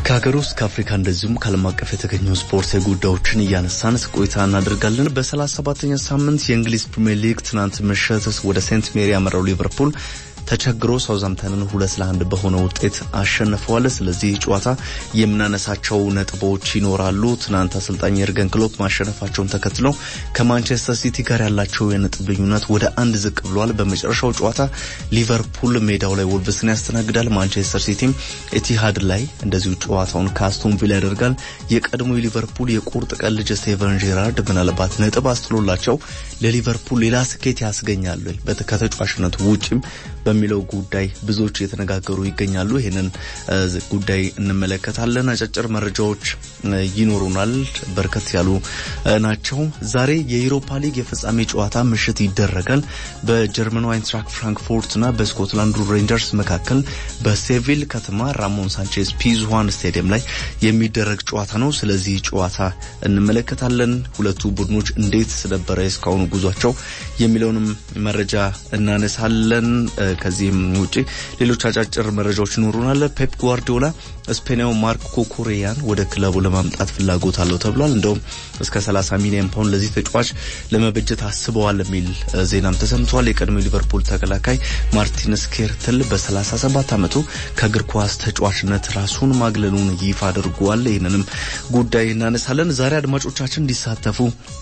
ከሀገር ውስጥ ከአፍሪካ እንደዚሁም ከዓለም አቀፍ የተገኙ ስፖርታዊ ጉዳዮችን እያነሳን ቆይታ እናደርጋለን። በሰላሳ ሰባተኛ ሳምንት የእንግሊዝ ፕሪምየር ሊግ ትናንት ምሽት ወደ ሴንት ሜሪ ያመራው ሊቨርፑል ተቸግሮ ሳውዛምተንን ሁለት ለአንድ በሆነ ውጤት አሸንፈዋል። ስለዚህ ጨዋታ የምናነሳቸው ነጥቦች ይኖራሉ። ትናንት አሰልጣኝ የርገን ክሎፕ ማሸነፋቸውን ተከትለው ከማንቸስተር ሲቲ ጋር ያላቸው የነጥብ ልዩነት ወደ አንድ ዝቅ ብሏል። በመጨረሻው ጨዋታ ሊቨርፑል ሜዳው ላይ ወልቭስን ያስተናግዳል። ማንቸስተር ሲቲም ኤቲሃድ ላይ እንደዚሁ ጨዋታውን ከአስቶን ቪላ ያደርጋል። የቀድሞ የሊቨርፑል የቁርጥ ቀን ልጅ ስቴቨን ጄራርድ ምናልባት ነጥብ አስጥሎላቸው ለሊቨርፑል ሌላ ስኬት ያስገኛሉ ከተጫዋችነቱ ውጭም በሚለው ጉዳይ ብዙዎች እየተነጋገሩ ይገኛሉ። ይህንን ጉዳይ እንመለከታለን። አጫጭር መረጃዎች ይኖሩናል። በርከት ያሉ ናቸው። ዛሬ የዩሮፓ ሊግ የፍጻሜ ጨዋታ ምሽት ይደረጋል። በጀርመኑ አይንትራክ ፍራንክፎርትና በስኮትላንዱ ሬንጀርስ መካከል በሴቪል ከተማ ራሞን ሳንቼዝ ፒዝዋን ስቴዲየም ላይ የሚደረግ ጨዋታ ነው። ስለዚህ ጨዋታ እንመለከታለን። ሁለቱ ቡድኖች እንዴት ነበረ እስካሁኑ ጉዟቸው የሚለውንም መረጃ እናነሳለን። ከዚህም ውጪ ሌሎች አጫጭር መረጃዎች ይኖሩናል። ፔፕ ጓርዲዮላ ስፔናዊ ማርክ ኮኮሬያን ወደ ክለቡ ለማምጣት ፍላጎት አለው ተብሏል። እንደውም እስከ 30 ሚሊዮን ፓውንድ ለዚህ ተጫዋች ለመበጀት አስበዋል የሚል ዜናም ተሰምቷል። የቀድሞ ሊቨርፑል ተከላካይ ማርቲን ስኬርትል በ37 ዓመቱ ከእግር ኳስ ተጫዋችነት ራሱን ማግለሉን ይፋ አድርጓል። ይህንንም ጉዳይ እናነሳለን። ዛሬ አድማጮቻችን እንዲሳተፉ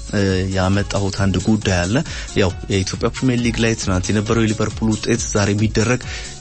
ያመጣሁት አንድ ጉዳይ አለ። ያው የኢትዮጵያ ፕሪሚየር ሊግ ላይ ትናንት የነበረው የሊቨርፑል ውጤት ዛሬ የሚደረግ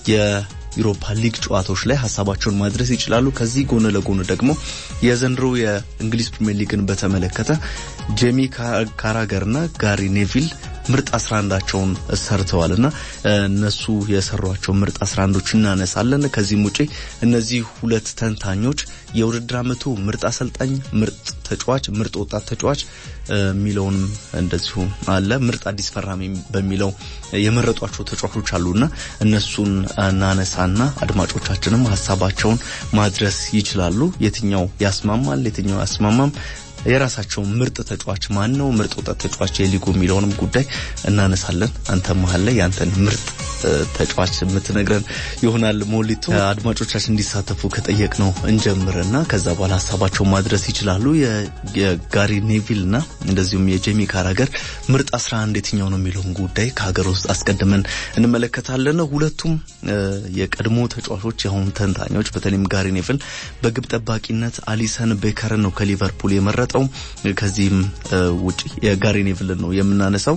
የዩሮፓ ሊግ ጨዋታዎች ላይ ሀሳባቸውን ማድረስ ይችላሉ። ከዚህ ጎን ለጎን ደግሞ የዘንድሮ የእንግሊዝ ፕሪሚየር ሊግን በተመለከተ ጄሚ ካራገርና ጋሪ ኔቪል ምርጥ 11ቸውን ሰርተዋል እና እነሱ የሰሯቸው ምርጥ 11ዶች እናነሳለን። ከዚህም ውጪ እነዚህ ሁለት ተንታኞች የውድድር ዓመቱ ምርጥ አሰልጣኝ፣ ምርጥ ተጫዋች፣ ምርጥ ወጣት ተጫዋች የሚለውንም እንደዚሁ አለ። ምርጥ አዲስ ፈራሚ በሚለው የመረጧቸው ተጫዋቾች አሉና እነሱን እናነሳና አድማጮቻችንም ሀሳባቸውን ማድረስ ይችላሉ። የትኛው ያስማማል፣ የትኛው ያስማማም የራሳቸው ምርጥ ተጫዋች ማን ነው፣ ምርጥ ወጣት ተጫዋች የሊጉ የሚለውንም ጉዳይ እናነሳለን። አንተ መሀል ላይ ያንተን ምርጥ ተጫዋች የምትነግረን ይሆናል። ሞሊቶ አድማጮቻችን እንዲሳተፉ ከጠየቅ ነው እንጀምርና ከዛ በኋላ ሀሳባቸው ማድረስ ይችላሉ። የጋሪ ኔቪል እና እንደዚሁም የጄሚ ካራገር ምርጥ 11 የትኛው ነው የሚለውን ጉዳይ ከሀገር ውስጥ አስቀድመን እንመለከታለን። ሁለቱም የቀድሞ ተጫዋቾች የአሁኑ ተንታኞች፣ በተለይም ጋሪ ኔቪል በግብ ጠባቂነት አሊሰን ቤከርን ነው ከሊቨርፑል የመረጠ ከዚህም ውጪ የጋሪ ኔቭልን ነው የምናነሳው።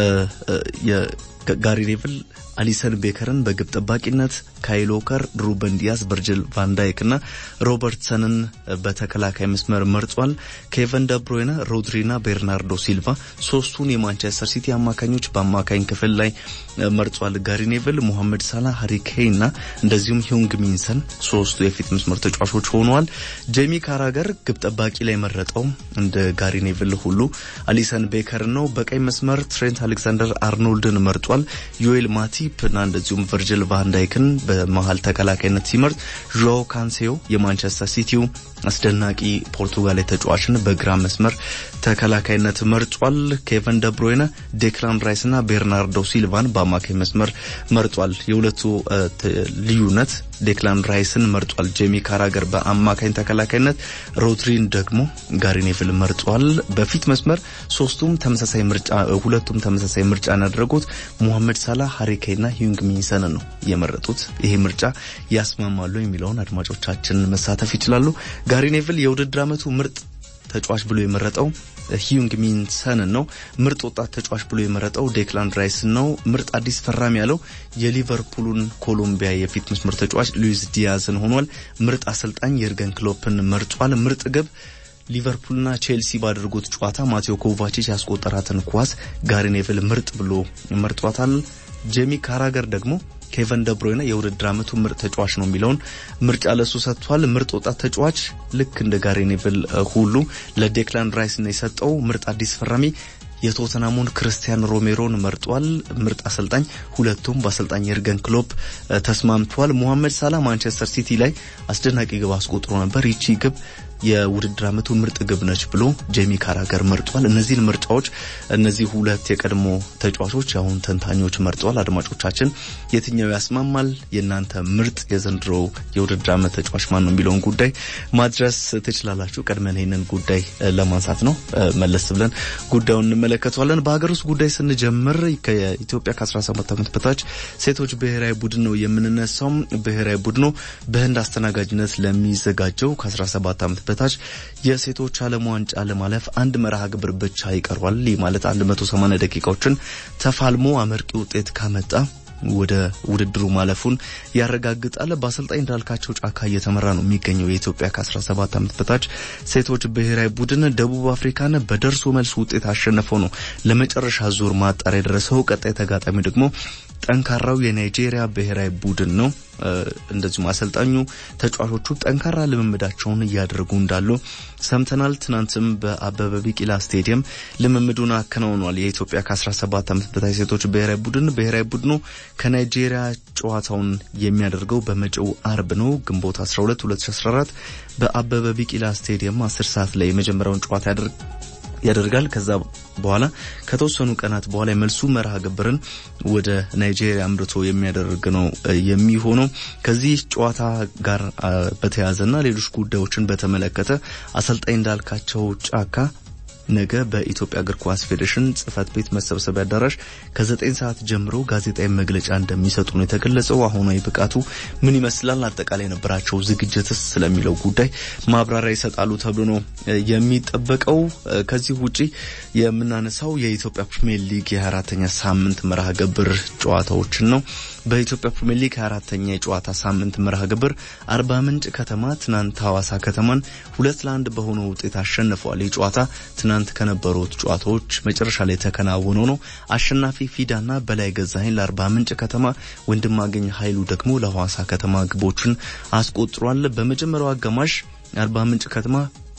ጋሪ ኔቭል አሊሰን ቤከርን በግብ ጠባቂነት፣ ካይል ዎከር፣ ሩበን ዲያስ፣ ቨርጅል ቫንዳይክ እና ሮበርትሰንን በተከላካይ መስመር መርጧል። ኬቨን ደብሮይነ፣ ሮድሪና ቤርናርዶ ሲልቫ ሶስቱን የማንቸስተር ሲቲ አማካኞች በአማካኝ ክፍል ላይ መርጧል። ጋሪ ኔቭል ሞሐመድ ሳላ፣ ሃሪ ኬይን እና እንደዚሁም ሂዩንግ ሚንሰን ሶስቱ የፊት መስመር ተጫዋቾች ሆነዋል። ጄሚ ካራገር ግብ ጠባቂ ላይ መረጠው እንደ ጋሪ ኔቭል ሁሉ አሊሰን ቤከር ነው። በቀኝ መስመር ትሬንት አሌክዛንደር አርኖልድን መርጧል። ዮኤል ማቲፕ እና እንደዚሁም ቨርጅል ቫንዳይክን በመሀል ተከላካይነት ሲመርጥ ዦ ካንሴዮ የማንቸስተር ሲቲው አስደናቂ ፖርቱጋላዊ ተጫዋችን በግራ መስመር ተከላካይነት መርጧል። ኬቨን ደብሮይነ፣ ዴክላን ራይስ እና ቤርናርዶ ሲልቫን በአማካኝ መስመር መርጧል። የሁለቱ ልዩነት ዴክላን ራይስን መርጧል ጄሚ ካራገር በአማካኝ ተከላካይነት፣ ሮድሪን ደግሞ ጋሪ ኔቭል መርጧል። በፊት መስመር ሶስቱም ተመሳሳይ ምርጫ ሁለቱም ተመሳሳይ ምርጫ ያደረጉት ሙሐመድ ሳላ፣ ሃሪኬና ሂዩንግ ሚንሰን ነው የመረጡት። ይሄ ምርጫ ያስማማሉ የሚለውን አድማጮቻችን መሳተፍ ይችላሉ። ጋሪ ኔቭል የውድድር ዓመቱ ምርጥ ተጫዋች ብሎ የመረጠው ሂዩንግ ሚንሰንን ነው። ምርጥ ወጣት ተጫዋች ብሎ የመረጠው ዴክላን ራይስን ነው። ምርጥ አዲስ ፈራሚ ያለው የሊቨርፑሉን ኮሎምቢያ የፊት መስመር ተጫዋች ሉዊስ ዲያዝን ሆኗል። ምርጥ አሰልጣኝ የርገን ክሎፕን መርጧል። ምርጥ ግብ ሊቨርፑልና ቼልሲ ባደረጉት ጨዋታ ማቴዎ ኮቫቺች ያስቆጠራትን ኳስ ጋሪ ኔቭል ምርጥ ብሎ መርጧታል። ጄሚ ካራገር ደግሞ ኬቨን ደብሮይነ የውድድር ዓመቱ ምርጥ ተጫዋች ነው የሚለውን ምርጫ ለሱ ሰጥቷል። ምርጥ ወጣት ተጫዋች ልክ እንደ ጋሪ ኔቭል ሁሉ ለዴክላን ራይስ ነው የሰጠው። ምርጥ አዲስ ፈራሚ የቶተናሙን ክርስቲያን ሮሜሮን መርጧል። ምርጥ አሰልጣኝ ሁለቱም በአሰልጣኝ የርገን ክሎፕ ተስማምቷል። ሞሐመድ ሳላ ማንቸስተር ሲቲ ላይ አስደናቂ ግብ አስቆጥሮ ነበር። ይቺ ግብ የውድድር ዓመቱ ምርጥ ግብ ነች ብሎ ጄሚ ካራገር መርጧል። እነዚህን ምርጫዎች እነዚህ ሁለት የቀድሞ ተጫዋቾች የአሁን ተንታኞች መርጠዋል። አድማጮቻችን የትኛው ያስማማል? የእናንተ ምርጥ የዘንድሮ የውድድር ዓመት ተጫዋች ማን ነው የሚለውን ጉዳይ ማድረስ ትችላላችሁ። ቀድመን ይህንን ጉዳይ ለማንሳት ነው። መለስ ብለን ጉዳዩን እንመለከተዋለን። በሀገር ውስጥ ጉዳይ ስንጀምር ከኢትዮጵያ ከ17 ዓመት በታች ሴቶች ብሔራዊ ቡድን ነው የምንነሳው። ብሔራዊ ቡድኑ በህንድ አስተናጋጅነት ለሚዘጋጀው ከ17 ዓመት በታች የሴቶች ዓለም ዋንጫ ለማለፍ አንድ መርሃ ግብር ብቻ ይቀርዋል። ይህ ማለት 180 ደቂቃዎችን ተፋልሞ አመርቂ ውጤት ካመጣ ወደ ውድድሩ ማለፉን ያረጋግጣል። በአሰልጣኝ እንዳልካቸው ጫካ እየተመራ ነው የሚገኘው የኢትዮጵያ ከ17 ዓመት በታች ሴቶች ብሔራዊ ቡድን ደቡብ አፍሪካን በደርሶ መልስ ውጤት አሸነፈው ነው ለመጨረሻ ዙር ማጣሪያ የደረሰው። ቀጣይ ተጋጣሚ ደግሞ ጠንካራው የናይጄሪያ ብሔራዊ ቡድን ነው። እንደዚሁም አሰልጣኙ ተጫዋቾቹ ጠንካራ ልምምዳቸውን እያደረጉ እንዳሉ ሰምተናል። ትናንትም በአበበ ቢቂላ ስቴዲየም ልምምዱን አከናውኗል። የኢትዮጵያ ከ17 ዓመት በታች ሴቶች ብሔራዊ ቡድን ብሔራዊ ቡድኑ ከናይጄሪያ ጨዋታውን የሚያደርገው በመጪው አርብ ነው ግንቦት 12 2014 በአበበ ቢቂላ ስቴዲየም 10 ሰዓት ላይ የመጀመሪያውን ጨዋታ ያደርግ ያደርጋል። ከዛ በኋላ ከተወሰኑ ቀናት በኋላ የመልሱ መርሃ ግብርን ወደ ናይጄሪያ አምርቶ የሚያደርግ ነው የሚሆነው። ከዚህ ጨዋታ ጋር በተያያዘና ሌሎች ጉዳዮችን በተመለከተ አሰልጣኝ እንዳልካቸው ጫካ ነገ በኢትዮጵያ እግር ኳስ ፌዴሬሽን ጽህፈት ቤት መሰብሰቢያ አዳራሽ ከዘጠኝ ሰዓት ጀምሮ ጋዜጣዊ መግለጫ እንደሚሰጡ ነው የተገለጸው። አሁናዊ ብቃቱ ምን ይመስላል፣ አጠቃላይ የነበራቸው ዝግጅትስ ስለሚለው ጉዳይ ማብራሪያ ይሰጣሉ ተብሎ ነው የሚጠበቀው። ከዚህ ውጪ የምናነሳው የኢትዮጵያ ፕሪሚየር ሊግ የአራተኛ ሳምንት መርሃ ግብር ጨዋታዎችን ነው። በኢትዮጵያ ፕሪሚየር ሊግ አራተኛ የጨዋታ ሳምንት መርሃ ግብር አርባ ምንጭ ከተማ ትናንት ሐዋሳ ከተማን ሁለት ለአንድ በሆነ ውጤት አሸንፈዋል። ይህ ጨዋታ ትናንት ከነበሩት ጨዋታዎች መጨረሻ ላይ የተከናወነው ነው። አሸናፊ ፊዳና በላይ ገዛኸኝ ለአርባ ምንጭ ከተማ፣ ወንድማገኝ ኃይሉ ደግሞ ለሐዋሳ ከተማ ግቦችን አስቆጥሯል። በመጀመሪያው አጋማሽ አርባ ምንጭ ከተማ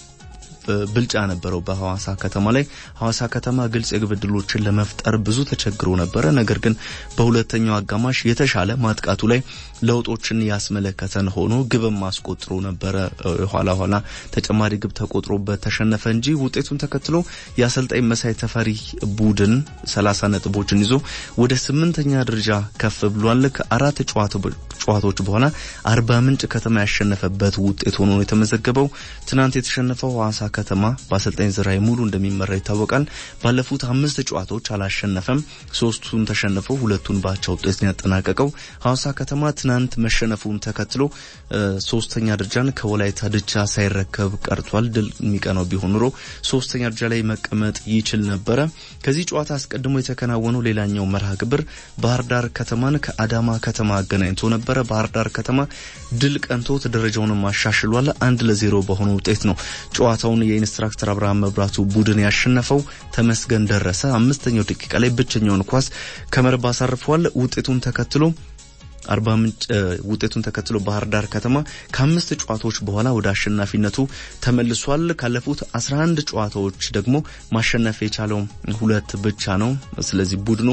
ብልጫ ነበረው በሐዋሳ ከተማ ላይ። ሐዋሳ ከተማ ግልጽ የግብ ዕድሎችን ለመፍጠር ብዙ ተቸግሮ ነበረ። ነገር ግን በሁለተኛው አጋማሽ የተሻለ ማጥቃቱ ላይ ለውጦችን ያስመለከተን ሆኖ ግብም አስቆጥሮ ነበረ። ኋላ ኋላ ተጨማሪ ግብ ተቆጥሮበት ተሸነፈ እንጂ ውጤቱን ተከትሎ የአሰልጣኝ መሳይ ተፈሪ ቡድን 30 ነጥቦችን ይዞ ወደ ስምንተኛ ደረጃ ከፍ ብሏል። ከአራት ጨዋታዎች በኋላ አርባ ምንጭ ከተማ ያሸነፈበት ውጤት ሆኖ ነው የተመዘገበው። ትናንት የተሸነፈው ሐዋሳ ከተማ በአሰልጣኝ ዝራይ ሙሉ እንደሚመራ ይታወቃል። ባለፉት አምስት ጨዋታዎች አላሸነፈም። ሶስቱን ተሸንፈው ሁለቱን ባቻ ውጤት ነው ያጠናቀቀው። ሐዋሳ ከተማ ትናንት መሸነፉን ተከትሎ ሶስተኛ ደረጃን ከወላይታ ድቻ ሳይረከብ ቀርቷል። ድል የሚቀናው ቢሆን ኑሮ ሶስተኛ ደረጃ ላይ መቀመጥ ይችል ነበረ። ከዚህ ጨዋታ አስቀድሞ የተከናወነው ሌላኛው መርሃ ግብር ባህር ዳር ከተማን ከአዳማ ከተማ አገናኝቶ ነበረ። ባህር ዳር ከተማ ድል ቀንቶት ደረጃውንም አሻሽሏል። አንድ ለዜሮ በሆነ ውጤት ነው ጨዋታውን የኢንስትራክተር አብርሃም መብራቱ ቡድን ያሸነፈው። ተመስገን ደረሰ አምስተኛው ደቂቃ ላይ ብቸኛውን ኳስ ከመረብ አሳርፏል። ውጤቱን ተከትሎ አርባ ምንጭ ውጤቱን ተከትሎ ባህር ዳር ከተማ ከአምስት ጨዋታዎች በኋላ ወደ አሸናፊነቱ ተመልሷል። ካለፉት 11 ጨዋታዎች ደግሞ ማሸነፍ የቻለው ሁለት ብቻ ነው። ስለዚህ ቡድኑ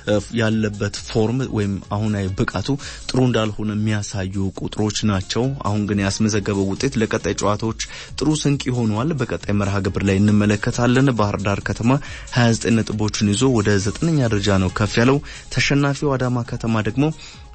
ያለበት ፎርም ወይም አሁናዊ ብቃቱ ጥሩ እንዳልሆነ የሚያሳዩ ቁጥሮች ናቸው። አሁን ግን ያስመዘገበው ውጤት ለቀጣይ ጨዋታዎች ጥሩ ስንቅ ይሆነዋል። በቀጣይ መርሃ ግብር ላይ እንመለከታለን። ባህር ዳር ከተማ 29 ነጥቦችን ይዞ ወደ ዘጠነኛ ደረጃ ነው ከፍ ያለው። ተሸናፊው አዳማ ከተማ ደግሞ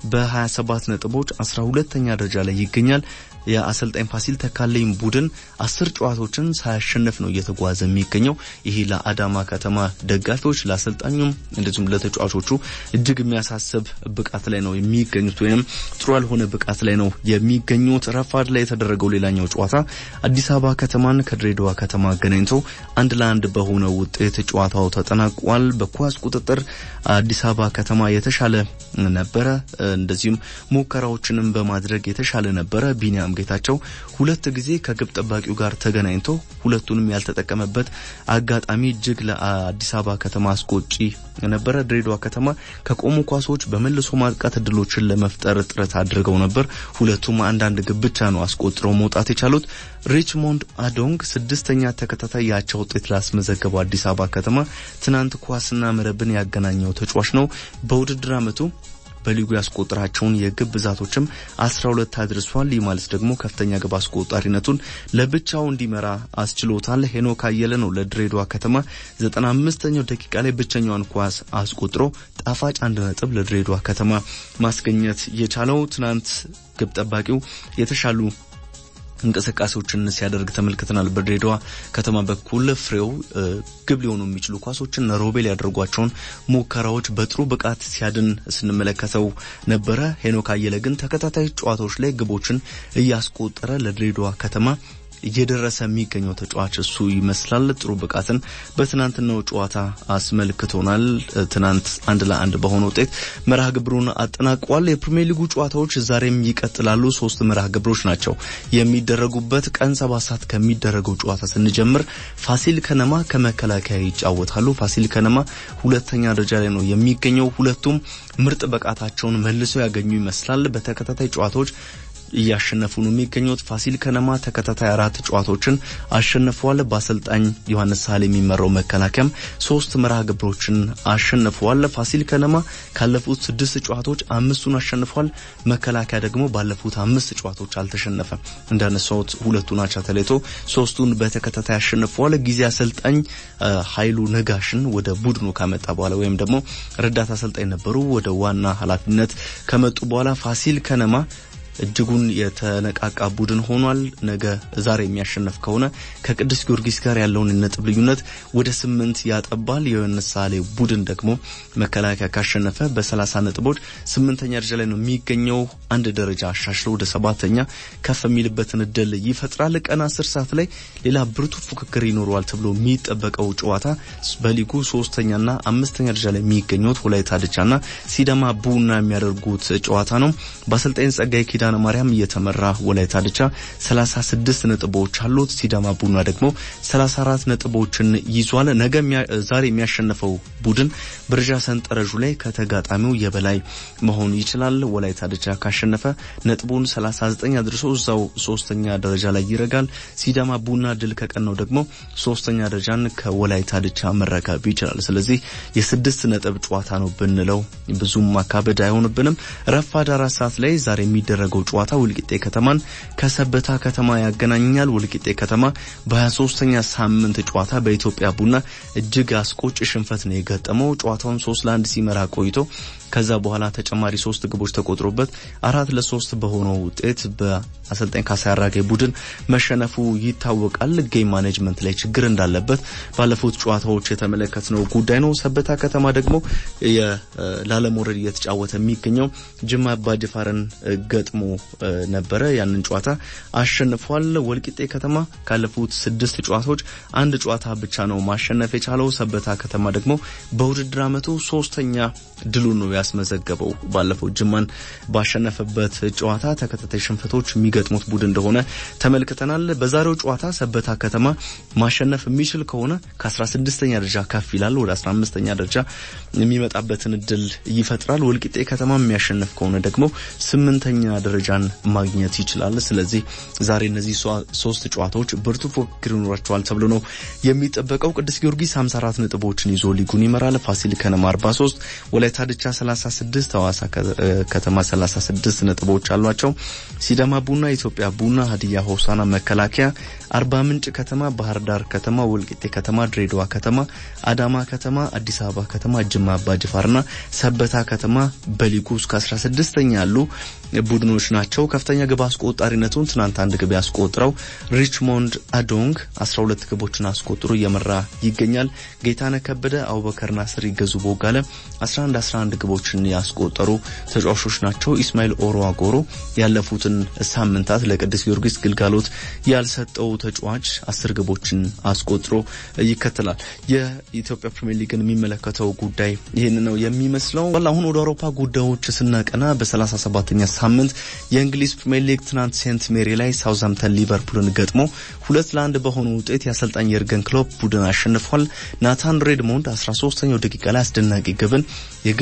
በ27 ነጥቦች 12ተኛ ደረጃ ላይ ይገኛል። የአሰልጣኝ ፋሲል ተካለኝ ቡድን አስር ጨዋታዎችን ሳያሸንፍ ነው እየተጓዘ የሚገኘው። ይሄ ለአዳማ ከተማ ደጋፊዎች፣ ለአሰልጣኙም እንደዚሁም ለተጫዋቾቹ እጅግ የሚያሳስብ ብቃት ላይ ነው የሚገኙት ወይም ጥሩ ያልሆነ ብቃት ላይ ነው የሚገኙት። ረፋድ ላይ የተደረገው ሌላኛው ጨዋታ አዲስ አበባ ከተማን ከድሬዳዋ ከተማ አገናኝቶ አንድ ለአንድ በሆነ ውጤት ጨዋታው ተጠናቋል። በኳስ ቁጥጥር አዲስ አበባ ከተማ የተሻለ ነበረ። እንደዚሁም ሙከራዎችንም በማድረግ የተሻለ ነበረ። ቢኒያም ጌታቸው ሁለት ጊዜ ከግብ ጠባቂው ጋር ተገናኝቶ ሁለቱንም ያልተጠቀመበት አጋጣሚ እጅግ ለአዲስ አበባ ከተማ አስቆጪ ነበረ። ድሬዳዋ ከተማ ከቆሙ ኳሶች በመልሶ ማጥቃት እድሎችን ለመፍጠር ጥረት አድርገው ነበር። ሁለቱም አንዳንድ ግብ ብቻ ነው አስቆጥረው መውጣት የቻሉት። ሪችሞንድ አዶንግ ስድስተኛ ተከታታይ የአቻ ውጤት ላስመዘገበው አዲስ አበባ ከተማ ትናንት ኳስና መረብን ያገናኘው ተጫዋች ነው። በውድድር ዓመቱ በሊጉ ያስቆጠራቸውን የግብ ብዛቶችም 12 አድርሷል። ይህ ማለት ደግሞ ከፍተኛ ግብ አስቆጣሪነቱን ለብቻው እንዲመራ አስችሎታል። ሄኖክ አየለ ነው ለድሬዳዋ ከተማ 95ኛው ደቂቃ ላይ ብቸኛዋን ኳስ አስቆጥሮ ጣፋጭ አንድ ነጥብ ለድሬዳዋ ከተማ ማስገኘት የቻለው ትናንት ግብ ጠባቂው የተሻሉ እንቅስቃሴዎችን ሲያደርግ ተመልክተናል። በድሬዳዋ ከተማ በኩል ፍሬው ግብ ሊሆኑ የሚችሉ ኳሶችን ሮቤል ያደርጓቸውን ሙከራዎች በጥሩ ብቃት ሲያድን ስንመለከተው ነበረ። ሄኖክ አየለ ግን ተከታታይ ጨዋታዎች ላይ ግቦችን እያስቆጠረ ለድሬዳዋ ከተማ እየደረሰ የሚገኘው ተጫዋች እሱ ይመስላል። ጥሩ ብቃትን በትናንትናው ጨዋታ አስመልክቶናል። ትናንት አንድ ለአንድ በሆነ ውጤት መርሃ ግብሩን አጠናቋል። የፕሪሚየር ሊጉ ጨዋታዎች ዛሬም ይቀጥላሉ። ሶስት መርሃ ግብሮች ናቸው የሚደረጉበት። ቀን ሰባት ሰዓት ከሚደረገው ጨዋታ ስንጀምር ፋሲል ከነማ ከመከላከያ ይጫወታሉ። ፋሲል ከነማ ሁለተኛ ደረጃ ላይ ነው የሚገኘው። ሁለቱም ምርጥ ብቃታቸውን መልሰው ያገኙ ይመስላል። በተከታታይ ጨዋታዎች እያሸነፉ ነው የሚገኙት። ፋሲል ከነማ ተከታታይ አራት ጨዋታዎችን አሸንፈዋል። በአሰልጣኝ ዮሐንስ ሳህል የሚመራው መከላከያም ሶስት መርሃ ግብሮችን አሸንፈዋል። ፋሲል ከነማ ካለፉት ስድስት ጨዋታዎች አምስቱን አሸንፏል። መከላከያ ደግሞ ባለፉት አምስት ጨዋታዎች አልተሸነፈም። እንዳነሳሁት ሁለቱን አቻ ተለይቶ ሶስቱን በተከታታይ አሸንፈዋል። ጊዜ አሰልጣኝ ኃይሉ ነጋሽን ወደ ቡድኑ ካመጣ በኋላ ወይም ደግሞ ረዳት አሰልጣኝ ነበሩ ወደ ዋና ኃላፊነት ከመጡ በኋላ ፋሲል ከነማ እጅጉን የተነቃቃ ቡድን ሆኗል። ነገ ዛሬ የሚያሸነፍ ከሆነ ከቅዱስ ጊዮርጊስ ጋር ያለውን ነጥብ ልዩነት ወደ ስምንት ያጠባል። የዮሐንስ ሳህሌ ቡድን ደግሞ መከላከያ ካሸነፈ በሰላሳ ነጥቦች ስምንተኛ ደረጃ ላይ ነው የሚገኘው። አንድ ደረጃ አሻሽሎ ወደ ሰባተኛ ከፍ የሚልበትን እድል ይፈጥራል። ቀን አስር ሰዓት ላይ ሌላ ብርቱ ፉክክር ይኖረዋል ተብሎ የሚጠበቀው ጨዋታ በሊጉ ሶስተኛና አምስተኛ ደረጃ ላይ የሚገኙት ወላይታ ድቻና ሲዳማ ቡና የሚያደርጉት ጨዋታ ነው። በአሰልጣኝ ጸጋይ ኪዳነ ማርያም እየተመራ ወላይታ ድቻ 36 ነጥቦች አሉት። ሲዳማ ቡና ደግሞ 34 ነጥቦችን ይዟል። ነገ ዛሬ የሚያሸንፈው ቡድን ብርዣ ሰንጠረዡ ላይ ከተጋጣሚው የበላይ መሆን ይችላል። ወላይታ ድቻ ካሸነፈ ነጥቡን 39 አድርሶ እዛው ሶስተኛ ደረጃ ላይ ይረጋል። ሲዳማ ቡና ድል ከቀናው ደግሞ ሶስተኛ ደረጃን ከወላይታ ድቻ መረከብ ይችላል። ስለዚህ የስድስት ነጥብ ጨዋታ ነው ብንለው ብዙም ማካበድ አይሆንብንም። ረፋድ አራት ሰዓት ላይ ዛሬ የሚደረገው ጨዋታ ወልቂጤ ከተማን ከሰበታ ከተማ ያገናኛል። ወልቂጤ ከተማ በ23ኛ ሳምንት ጨዋታ በኢትዮጵያ ቡና እጅግ አስቆጭ ሽንፈት ነው የገጠመው። ጨዋታውን ሶስት ለአንድ ሲመራ ቆይቶ ከዛ በኋላ ተጨማሪ ሶስት ግቦች ተቆጥሮበት አራት ለሶስት በሆነው ውጤት በአሰልጣኝ ካሳይ አራጌ ቡድን መሸነፉ ይታወቃል። ጌም ማኔጅመንት ላይ ችግር እንዳለበት ባለፉት ጨዋታዎች የተመለከትነው ጉዳይ ነው። ሰበታ ከተማ ደግሞ ላለመውረድ እየተጫወተ የሚገኘው ጅማ አባጅፋርን ገጥሞ ነበረ። ያንን ጨዋታ አሸንፏል። ወልቂጤ ከተማ ካለፉት ስድስት ጨዋታዎች አንድ ጨዋታ ብቻ ነው ማሸነፍ የቻለው። ሰበታ ከተማ ደግሞ በውድድር ዓመቱ ሶስተኛ ድሉን ነው ያስመዘገበው። ባለፈው ጅማን ባሸነፈበት ጨዋታ ተከታታይ ሽንፈቶች የሚገጥሙት ቡድን እንደሆነ ተመልክተናል። በዛሬው ጨዋታ ሰበታ ከተማ ማሸነፍ የሚችል ከሆነ ከ16ኛ ደረጃ ከፍ ይላል፣ ወደ 15ኛ ደረጃ የሚመጣበትን እድል ይፈጥራል። ወልቂጤ ከተማ የሚያሸንፍ ከሆነ ደግሞ ስምንተኛ ደረጃን ማግኘት ይችላል። ስለዚህ ዛሬ እነዚህ ሶስት ጨዋታዎች ብርቱ ፉክክር ይኖራቸዋል ተብሎ ነው የሚጠበቀው። ቅዱስ ጊዮርጊስ 54 ነጥቦችን ይዞ ሊጉን ይመራል። ፋሲል ከነማ 43 ወላይታ ድቻ 36 ሐዋሳ ከተማ 36 ነጥቦች አሏቸው። ሲዳማ ቡና፣ ኢትዮጵያ ቡና፣ ሀዲያ ሆሳና፣ መከላከያ፣ አርባ ምንጭ ከተማ፣ ባህር ዳር ከተማ፣ ወልቂጤ ከተማ፣ ድሬዳዋ ከተማ፣ አዳማ ከተማ፣ አዲስ አበባ ከተማ፣ ጅማ አባ ጅፋርና ሰበታ ከተማ በሊጉ እስከ 16ኛ ያሉ ቡድኖች ናቸው። ከፍተኛ ግብ አስቆጣሪነቱን ትናንት አንድ ግብ ያስቆጥረው ሪችሞንድ አዶንግ 12 ግቦችን አስቆጥሮ እየመራ ይገኛል። ጌታነህ ከበደ፣ አቡበከር ናስር፣ ይገዙ ቦጋለ 11 11 ግቦችን ያስቆጠሩ ተጫዋቾች ናቸው። ኢስማኤል ኦሮ አጎሮ ያለፉትን ሳምንታት ለቅዱስ ጊዮርጊስ ግልጋሎት ያልሰጠው ተጫዋች አስር ግቦችን አስቆጥሮ ይከተላል። የኢትዮጵያ ፕሪሚየር ሊግን የሚመለከተው ጉዳይ ይህን ነው የሚመስለው። አሁን ወደ አውሮፓ ጉዳዮች ስናቀና በ37ኛ ሳምንት የእንግሊዝ ፕሪሚየር ሊግ ትናንት ሴንት ሜሪ ላይ ሳውዝሃምተን ሊቨርፑልን ገጥሞ ሁለት ለአንድ በሆነ ውጤት የአሰልጣኝ የርገን ክሎፕ ቡድን አሸንፏል። ናታን ሬድሞንድ 13ኛው ደቂቃ ላይ አስደናቂ ግብን የግል ጥረቱ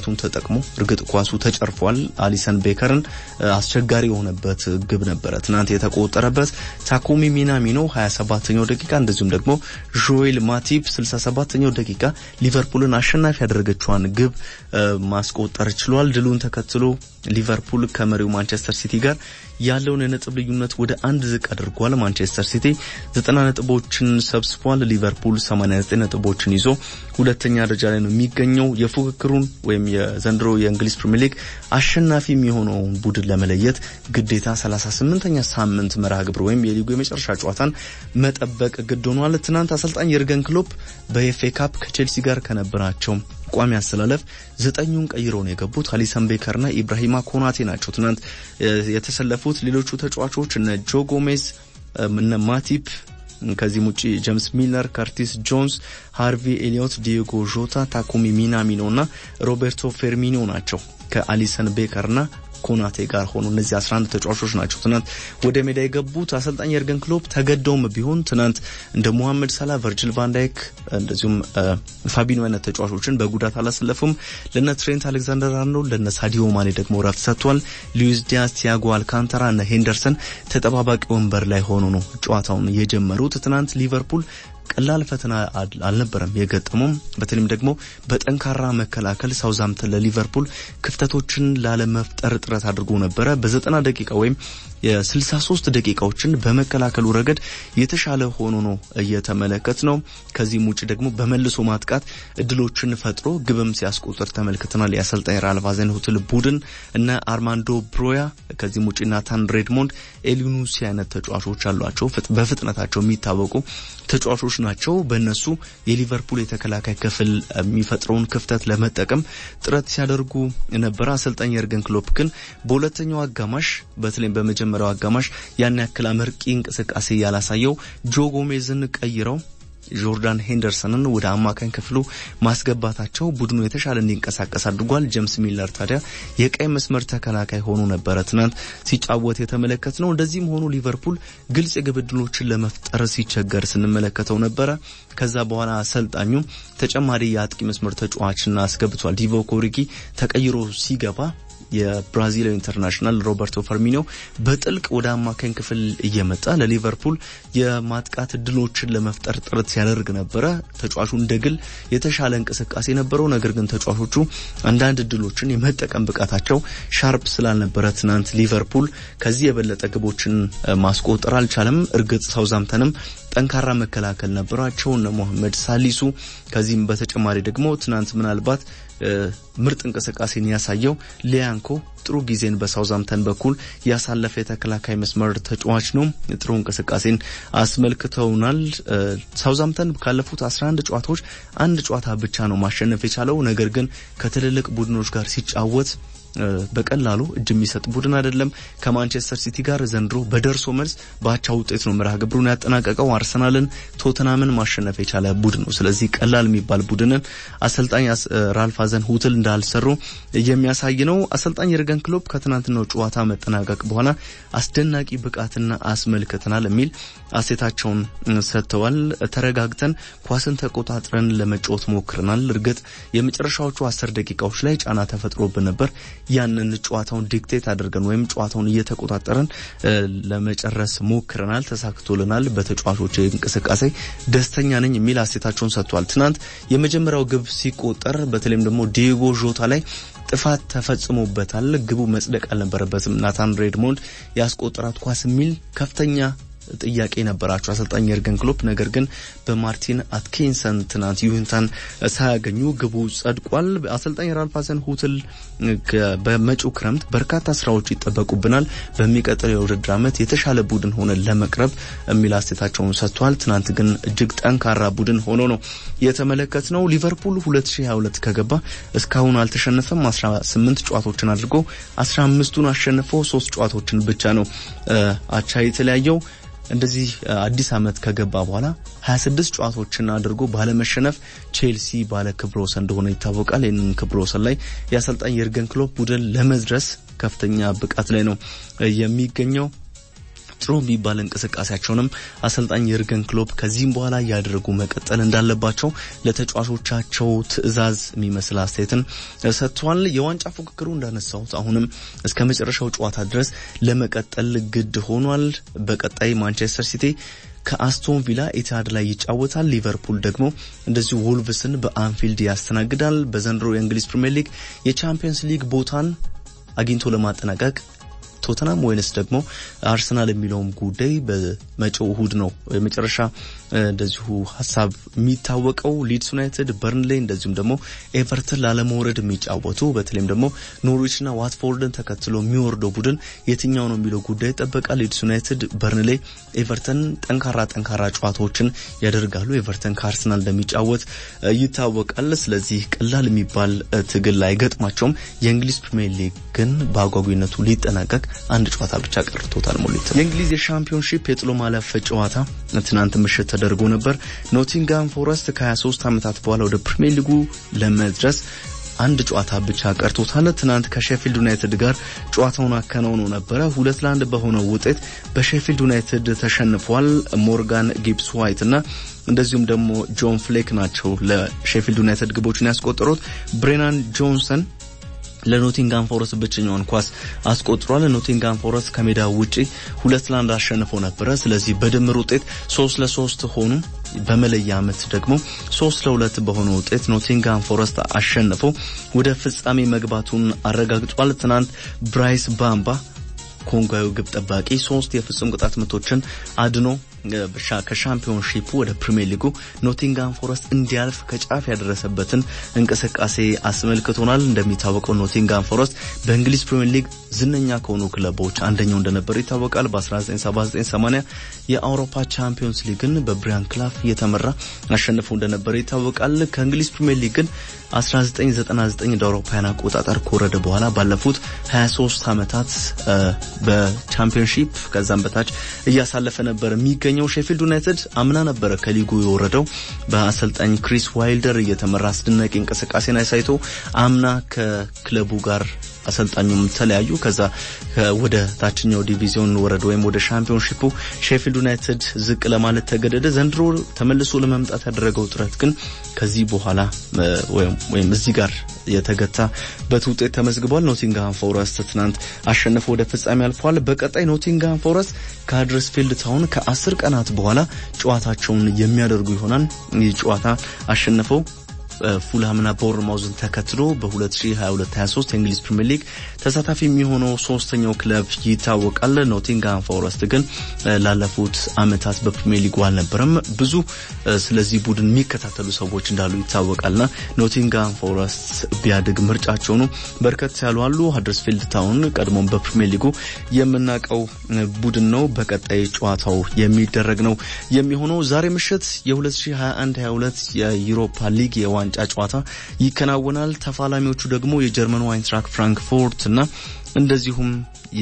ኳሱን ተጠቅሞ እርግጥ ኳሱ ተጨርፏል። አሊሰን ቤከርን አስቸጋሪ የሆነበት ግብ ነበረ ትናንት የተቆጠረበት። ታኮሚ ሚናሚኖ 27ኛው ደቂቃ እንደዚሁም ደግሞ ጆኤል ማቲፕ 67ኛው ደቂቃ ሊቨርፑልን አሸናፊ ያደረገችዋን ግብ ማስቆጠር ችሏል። ድሉን ተከትሎ ሊቨርፑል ከመሪው ማንቸስተር ሲቲ ጋር ያለውን የነጥብ ልዩነት ወደ አንድ ዝቅ አድርጓል። ማንቸስተር ሲቲ 90 ነጥቦችን ሰብስቧል። ሊቨርፑል 89 ነጥቦችን ይዞ ሁለተኛ ደረጃ ላይ ነው የሚገኘው። የፉክክሩን ወይም የዘንድሮ የእንግሊዝ ፕሪሚየር ሊግ አሸናፊ የሚሆነውን ቡድን ለመለየት ግዴታ 38ኛ ሳምንት መርሃ ግብር ወይም የሊጉ የመጨረሻ ጨዋታን መጠበቅ ግድ ሆኗል። ትናንት አሰልጣኝ የርገን ክሎፕ በኤፍኤ ካፕ ከቼልሲ ጋር ከነበራቸው ቋሚ አስተላለፍ ዘጠኙን ቀይረው ነው የገቡት። አሊሰን ቤከርና ኢብራሂማ ኮናቴ ናቸው ትናንት የተሰለፉት። ሌሎቹ ተጫዋቾች እነ ጆ ጎሜዝ፣ እነ ማቲፕ ከዚህም ውጭ ጄምስ ሚለር፣ ከርቲስ ጆንስ፣ ሃርቪ ኤሊዮት፣ ዲዮጎ ዦታ፣ ታኩሚ ሚናሚኖ እና ሮቤርቶ ፌርሚኖ ናቸው ከአሊሰን ቤከርና ኮናቴ ጋር ሆኑ። እነዚህ 11 ተጫዋቾች ናቸው ትናንት ወደ ሜዳ የገቡት። አሰልጣኝ የርገን ክሎፕ ተገደውም ቢሆን ትናንት እንደ ሙሐመድ ሰላ፣ ቨርጅል ቫንዳይክ እንደዚሁም ፋቢኖ አይነት ተጫዋቾችን በጉዳት አላሰለፉም። ለነ ትሬንት አሌክዛንደር አርኖልድ ለነ ሳዲዮ ማኔ ደግሞ ረፍት ሰጥቷል። ሉዊስ ዲያስ፣ ቲያጎ አልካንተራ እና ሄንደርሰን ተጠባባቂ ወንበር ላይ ሆኖ ነው ጨዋታውን የጀመሩት። ትናንት ሊቨርፑል ቀላል ፈተና አልነበረም የገጠመው። በተለይም ደግሞ በጠንካራ መከላከል ሳውዛምተን ለሊቨርፑል ክፍተቶችን ላለመፍጠር ጥረት አድርጎ ነበረ። በዘጠና ደቂቃ ወይም የ63 ደቂቃዎችን በመከላከሉ ረገድ የተሻለ ሆኖ ነው እየተመለከት ነው። ከዚህም ውጭ ደግሞ በመልሶ ማጥቃት እድሎችን ፈጥሮ ግብም ሲያስቆጥር ተመልክተናል። የአሰልጣኝ ራልፍ ሀዘንሁትል ቡድን እነ አርማንዶ ብሮያ ከዚህም ውጭ ናታን ሬድሞንድ፣ ኤሊኑሲ አይነት ተጫዋቾች አሏቸው። በፍጥነታቸው የሚታወቁ ተጫዋቾች ናቸው። በእነሱ የሊቨርፑል የተከላካይ ክፍል የሚፈጥረውን ክፍተት ለመጠቀም ጥረት ሲያደርጉ ነበረ። አሰልጣኝ የርገን ክሎፕ ግን በሁለተኛው አጋማሽ በተለይም በመጀመሪያው አጋማሽ ያን ያክል አመርቂ እንቅስቃሴ ያላሳየው ጆ ጎሜዝን ቀይረው ጆርዳን ሄንደርሰንን ወደ አማካኝ ክፍሉ ማስገባታቸው ቡድኑ የተሻለ እንዲንቀሳቀስ አድርጓል። ጄምስ ሚለር ታዲያ የቀይ መስመር ተከላካይ ሆኖ ነበረ ትናንት ሲጫወት የተመለከት ነው። እንደዚህም ሆኖ ሊቨርፑል ግልጽ የግብ ዕድሎችን ለመፍጠር ሲቸገር ስንመለከተው ነበረ። ከዛ በኋላ አሰልጣኙ ተጨማሪ የአጥቂ መስመር ተጫዋችና አስገብቷል። ዲቮክ ኦሪጊ ተቀይሮ ሲገባ የብራዚላዊ ኢንተርናሽናል ሮበርቶ ፈርሚኖ በጥልቅ ወደ አማካኝ ክፍል እየመጣ ለሊቨርፑል የማጥቃት እድሎችን ለመፍጠር ጥረት ሲያደርግ ነበረ። ተጫዋቹ እንደ ግል የተሻለ እንቅስቃሴ ነበረው። ነገር ግን ተጫዋቾቹ አንዳንድ እድሎችን የመጠቀም ብቃታቸው ሻርፕ ስላልነበረ ትናንት ሊቨርፑል ከዚህ የበለጠ ግቦችን ማስቆጠር አልቻለም። እርግጥ ሳውዛምተንም ጠንካራ መከላከል ነበራቸው እነ ሞሐመድ ሳሊሱ። ከዚህም በተጨማሪ ደግሞ ትናንት ምናልባት ምርጥ እንቅስቃሴን ያሳየው ሊያንኮ ጥሩ ጊዜን በሳውዛምተን በኩል ያሳለፈ የተከላካይ መስመር ተጫዋች ነው። ጥሩ እንቅስቃሴን አስመልክተውናል። ሳውዛምተን ካለፉት 11 ጨዋታዎች አንድ ጨዋታ ብቻ ነው ማሸነፍ የቻለው። ነገር ግን ከትልልቅ ቡድኖች ጋር ሲጫወት በቀላሉ እጅ የሚሰጥ ቡድን አይደለም። ከማንቸስተር ሲቲ ጋር ዘንድሮ በደርሶ መልስ በአቻ ውጤት ነው መርሃ ግብሩን ያጠናቀቀው። አርሰናልን፣ ቶተናምን ማሸነፍ የቻለ ቡድን ነው። ስለዚህ ቀላል የሚባል ቡድንን አሰልጣኝ ራልፍ ሀዘንሁትል እንዳልሰሩ የሚያሳይ ነው። አሰልጣኝ የርገን ክሎፕ ከትናንትናው ጨዋታ መጠናቀቅ በኋላ አስደናቂ ብቃትና አስመልክተናል የሚል አሴታቸውን ሰጥተዋል። ተረጋግተን ኳስን ተቆጣጥረን ለመጫወት ሞክረናል። እርግጥ የመጨረሻዎቹ አስር ደቂቃዎች ላይ ጫና ተፈጥሮብን ነበር። ያንን ጨዋታውን ዲክቴት አድርገን ወይም ጨዋታውን እየተቆጣጠረን ለመጨረስ ሞክረናል፣ ተሳክቶልናል። በተጫዋቾች እንቅስቃሴ ደስተኛ ነኝ የሚል አሴታቸውን ሰጥቷል። ትናንት የመጀመሪያው ግብ ሲቆጠር በተለይም ደግሞ ዲዮጎ ዦታ ላይ ጥፋት ተፈጽሞበታል። ግቡ መጽደቅ አልነበረበትም። ናታን ሬድሞንድ ያስቆጠራት ኳስ የሚል ከፍተኛ ጥያቄ ነበራቸው አሰልጣኝ የርገን ክሎፕ። ነገር ግን በማርቲን አትኪንሰን ትናንት ይሁንታን ሳያገኙ ግቡ ጸድቋል። አሰልጣኝ ራልፍ ሀዘንሁትል በመጪው ክረምት በርካታ ስራዎች ይጠበቁብናል፣ በሚቀጥለው የውድድር ዓመት የተሻለ ቡድን ሆነን ለመቅረብ የሚል አስተያየታቸውን ሰጥቷል። ትናንት ግን እጅግ ጠንካራ ቡድን ሆኖ ነው የተመለከት ነው። ሊቨርፑል 2022 ከገባ እስካሁን አልተሸነፈም። 18 ጨዋታዎችን አድርጎ 15ቱን አሸንፎ ሶስት ጨዋታዎችን ብቻ ነው አቻ የተለያየው። እንደዚህ አዲስ ዓመት ከገባ በኋላ 26 ጨዋታዎችን አድርጎ ባለመሸነፍ ቼልሲ ባለ ክብረ ወሰን እንደሆነ ይታወቃል። ይህንን ክብረ ወሰን ላይ የአሰልጣኝ የርገን ክሎፕ ቡድን ለመድረስ ከፍተኛ ብቃት ላይ ነው የሚገኘው። ጥሩ የሚባል እንቅስቃሴያቸውንም አሰልጣኝ የርገን ክሎፕ ከዚህም በኋላ እያደረጉ መቀጠል እንዳለባቸው ለተጫዋቾቻቸው ትዕዛዝ የሚመስል አስተያየትን ሰጥቷል። የዋንጫ ፉክክሩ እንዳነሳሁት አሁንም እስከ መጨረሻው ጨዋታ ድረስ ለመቀጠል ግድ ሆኗል። በቀጣይ ማንቸስተር ሲቲ ከአስቶን ቪላ ኢትሃድ ላይ ይጫወታል። ሊቨርፑል ደግሞ እንደዚሁ ወልቭስን በአንፊልድ ያስተናግዳል። በዘንድሮ የእንግሊዝ ፕሪምየር ሊግ የቻምፒየንስ ሊግ ቦታን አግኝቶ ለማጠናቀቅ ቶተናም ወይንስ ደግሞ አርሰናል የሚለውም ጉዳይ በመጪው እሁድ ነው የመጨረሻ እንደዚሁ ሀሳብ የሚታወቀው። ሊድስ ዩናይትድ፣ በርንሌ እንደዚሁም ደግሞ ኤቨርተን ላለመውረድ የሚጫወቱ በተለይም ደግሞ ኖርዊችና ዋትፎርድን ተከትሎ የሚወርደው ቡድን የትኛው ነው የሚለው ጉዳይ ይጠበቃል። ሊድስ ዩናይትድ፣ በርንሌ፣ ኤቨርተን ጠንካራ ጠንካራ ጨዋታዎችን ያደርጋሉ። ኤቨርተን ከአርሰናል እንደሚጫወት ይታወቃል። ስለዚህ ቀላል የሚባል ትግል አይገጥማቸውም። የእንግሊዝ ፕሪሚየር ሊግ ግን በአጓጊነቱ ሊጠናቀቅ አንድ ጨዋታ ብቻ ቀርቶታል። ሞሊት የእንግሊዝ የሻምፒዮንሺፕ የጥሎ ማለፍ ጨዋታ ትናንት ምሽት ተደርጎ ነበር። ኖቲንጋም ፎረስት ከ23 ዓመታት በኋላ ወደ ፕሪሚየር ሊጉ ለመድረስ አንድ ጨዋታ ብቻ ቀርቶታል። ትናንት ከሼፊልድ ዩናይትድ ጋር ጨዋታውን አከናውኖ ነበረ። ሁለት ለአንድ በሆነው ውጤት በሼፊልድ ዩናይትድ ተሸንፏል። ሞርጋን ጊብስ ዋይት እና እንደዚሁም ደግሞ ጆን ፍሌክ ናቸው ለሼፊልድ ዩናይትድ ግቦችን ያስቆጠሩት። ብሬናን ጆንሰን ለኖቲንጋም ፎረስት ብቸኛውን ኳስ አስቆጥሯል። ኖቲንጋም ፎረስት ከሜዳ ውጪ ሁለት ለአንድ አሸንፎ ነበረ። ስለዚህ በድምር ውጤት ሶስት ለሶስት ሆኑ። በመለያ ዓመት ደግሞ ሶስት ለሁለት በሆነ ውጤት ኖቲንጋም ፎረስት አሸንፎ ወደ ፍጻሜ መግባቱን አረጋግጧል። ትናንት ብራይስ ባምባ ኮንጓዊ ግብ ጠባቂ ሶስት የፍጹም ቅጣት ምቶችን አድኖ ከሻምፒዮንሺፑ ወደ ፕሪሚየር ሊጉ ኖቲንጋም ፎረስት እንዲያልፍ ከጫፍ ያደረሰበትን እንቅስቃሴ አስመልክቶናል። እንደሚታወቀው ኖቲንጋም ፎረስት በእንግሊዝ ፕሪሚየር ሊግ ዝነኛ ከሆኑ ክለቦች አንደኛው እንደነበር ይታወቃል። በ1979/80 የአውሮፓ ቻምፒዮንስ ሊግን በብሪያን ክላፍ እየተመራ አሸንፎ እንደነበር ይታወቃል። ከእንግሊዝ ፕሪሚየር ሊግ ግን 1999 እንደ አውሮፓውያን አቆጣጠር ከወረደ በኋላ ባለፉት 23 ዓመታት በቻምፒዮንሺፕ ከዛም በታች እያሳለፈ ነበር የሚገኘው። ሼፊልድ ዩናይትድ አምና ነበረ ከሊጉ የወረደው በአሰልጣኝ ክሪስ ዋይልደር እየተመራ አስደናቂ እንቅስቃሴን አሳይቶ አምና ከክለቡ ጋር አሰልጣኙም ተለያዩ። ከዛ ወደ ታችኛው ዲቪዚዮን ወረደ ወይም ወደ ሻምፒዮንሺፑ ሼፊልድ ዩናይትድ ዝቅ ለማለት ተገደደ። ዘንድሮ ተመልሶ ለመምጣት ያደረገው ጥረት ግን ከዚህ በኋላ ወይም እዚህ ጋር የተገታበት ውጤት ተመዝግቧል። ኖቲንግሃም ፎረስት ትናንት አሸንፎ ወደ ፍጻሜ አልፏል። በቀጣይ ኖቲንግሃም ፎረስት ከሃድረስፊልድ ታውን ከአስር ቀናት በኋላ ጨዋታቸውን የሚያደርጉ ይሆናል። ይህ ጨዋታ አሸንፈው ፉልሃምና ቦርማውዝን ተከትሎ በ2022/23 የእንግሊዝ ፕሪምየር ሊግ ተሳታፊ የሚሆነው ሶስተኛው ክለብ ይታወቃል። ኖቲንግሃም ፎረስት ግን ላለፉት ዓመታት በፕሪምየር ሊጉ አልነበረም። ብዙ ስለዚህ ቡድን የሚከታተሉ ሰዎች እንዳሉ ይታወቃልና ኖቲንግሃም ፎረስት ቢያድግ ምርጫቸው ነው። በርከት ያሉ አሉ። ሃደርስፊልድ ታውን ቀድሞም በፕሪምየር ሊጉ የምናውቀው ቡድን ነው። በቀጣይ ጨዋታው የሚደረግ ነው የሚሆነው ዛሬ ምሽት የ2021/22 የዩሮፓ ሊግ የዋንጫ ጨዋታ ይከናወናል። ተፋላሚዎቹ ደግሞ የጀርመኑ አይንትራክ ፍራንክፎርት እና እንደዚሁም